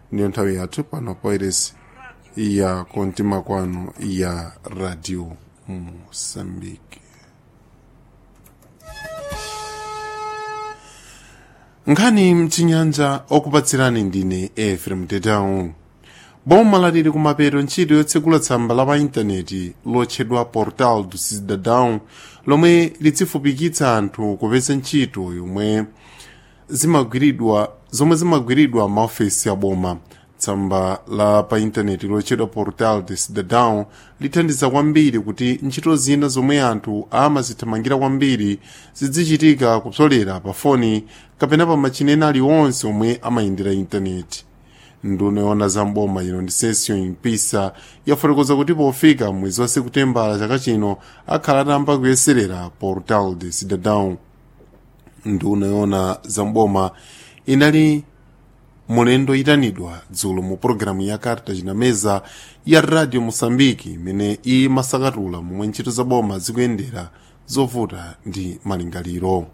ndiyo nthawi yathu pano poiresi ya kontima kwanu ya radio mosambike nkhani mchinyanja okupatsirani ndine efrem tetau boma lalili kumapeto ntchito yotsekula tsamba la pa intaneti lotchedwa portal do cidadão lomwe lidzifupikitsa anthu kupeza ntchito yomwe zimagwiridwa zomwe zimagwiridwa maofesi a boma tsamba la pa intaneti lotchedwa portal de cidadão lithandiza kwambiri kuti ntchito zina zomwe anthu amazithamangira kwambiri zidzichitika kupsolera pa foni kapena pa machinena aliwonse omwe amayendera intaneti nduna yoona za mboma ino ndi session impisa yafotokoza kuti pofika mwezi wa sekutembala chaka chino akhala atamba kuyeserera portal de cidadão nduna yoona za mboma inali mulendo itanidwa dzulo mu pologalamu ya carta chinameza ya radio moçambique imene imasakatula momwe ntchito za boma zikuyendera zovuta ndi malingaliro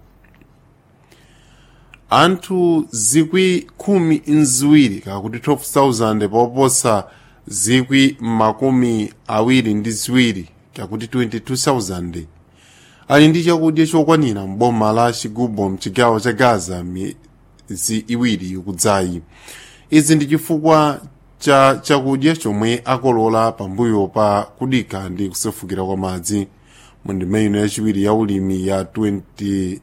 anthu zikwi khumi nziwiri kakuti 12,000 poposa zikwi makumi awiri ndi ziwiri kakuti 22,000 ali ndi chakudya chokwanira mboma la chigubo mchigawo cha gaza miyezi iwiri ikudzayi izi ndi chifukwa cha chakudya chomwe akolola pambuyo pa kudika ndi kusefukira kwa madzi mu ndime ino yachiwiri ya ulimi ya 20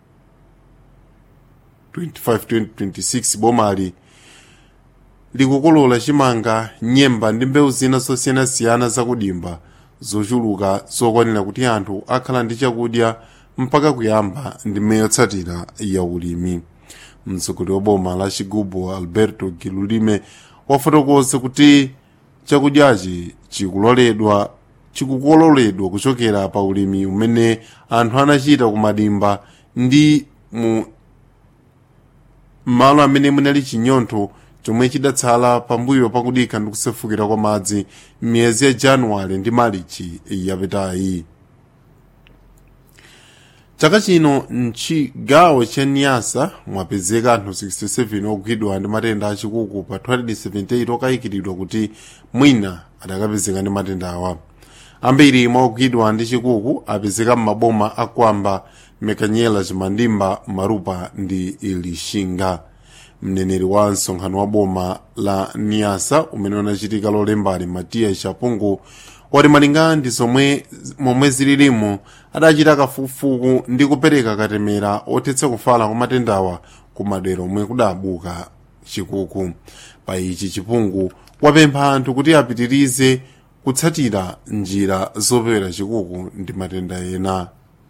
25-26 bomali likukolola chimanga nyemba ndi mbewu zina zosiyanasiyana zakudimba zochuluka zokwanira kuti anthu akhala ndi chakudya mpaka kuyamba ndime yotsatira ya ulimi mtsogoleri wa boma la chigubo alberto gilulime wafotokoza kuti chakudyachi chikuloledwa chikukololedwa kuchokera pa ulimi umene anthu anachita kumadimba ndi mu malo amene munali chinyontho chomwe chidatsala pambuyo pakudika ndi kusefukira kwa madzi m'miyezi ya januwale ndi marichi yapitayi chaka chino mchigawo cha niasa mwapezeka anthu 67 ogwidwa ndi matenda achikuku pa 278 okayikiridwa kuti mwina adakapezeka ndi matenda awa ambiri mwa ogwidwa ndi chikuku apezeka m'maboma akwamba mekanyela chimandimba marupa ndi ilishinga mneneri wa msonkhano wa boma la niasa umene unachitika lolembali matiya chapungu wati malingana ndi zomwe momwe zililimo adachita kafukufuku ndi kupereka katemera othetsa kufala kwa matendawa ku madera omwe kudabuka chikuku pa ichi chipungu wapempha anthu kuti apitirize kutsatira njira zopewera chikuku ndi matenda ena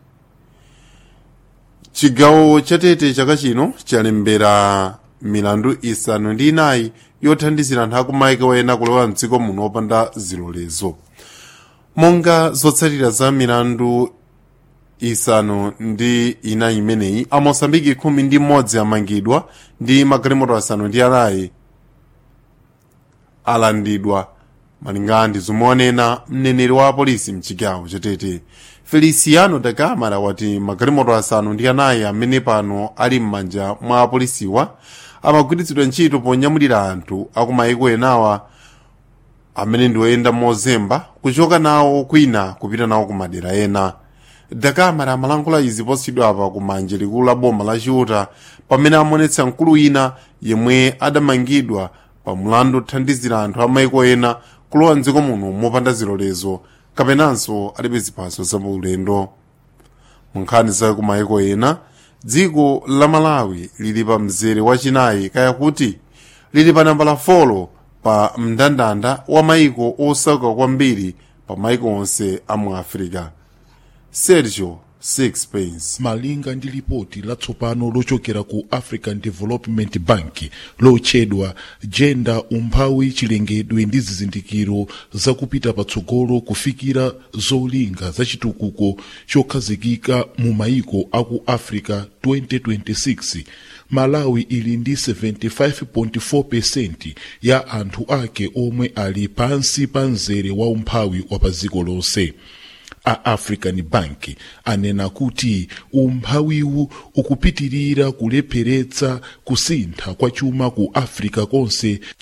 chigawo chatete chaka chino chalembera milandu isanu ndi inayi yothandizira anthu akumaiko ena kulowa mdziko muno opanda zilolezo monga zotsatira za milandu isanu ndi inayi imeneyi amosambiki khumi ndi mmodzi amangidwa ndi magalimoto asanu ndi anayi alandidwa malingana ndi zomwe wanena mneneri wa apolisi mchigawo chatete feliciano da camara wati magalimoto asanu ndi anayi amene pano ali m'manja mwa apolisiwa amagwiritsidwa ntchito ponyamulira anthu akumayiko enawa amene ndi oyenda mozemba kuchoka nawo kwina kupita nawo ku madera ena da camara amalankhula izi posachedwapa ku manje likulu la boma la chiuta pamene amonetsa mkulu wina yemwe adamangidwa pa mlandu othandizira anthu amayiko ena kulowa mdziko muno mopanda zilolezo kapenanso alibe ziphaso zapaulendo mu nkhani zake ku mayiko ena dziko la malawi lili pa mzere wachinayi kaya kuti lili pa nambala 4 pa mndandanda wa mayiko osauka kwambiri pa mayiko onse a mu afirika sergio sixpence malinga ndi lipoti latsopano lochokera ku african development bank lotchedwa jenda umphawi chilengedwe ndi zizindikiro zakupita patsogolo kufikira zolinga zachitukuko chokhazikika mu mayiko aku africa 2026 malawi ili ndi 75.4 ya anthu ake omwe ali pansi pa mzere wa umphawi wa pa dziko lonse a african bank anena kuti umphawiwu ukupitirira kulepheretsa kusintha kwa chuma ku africa konse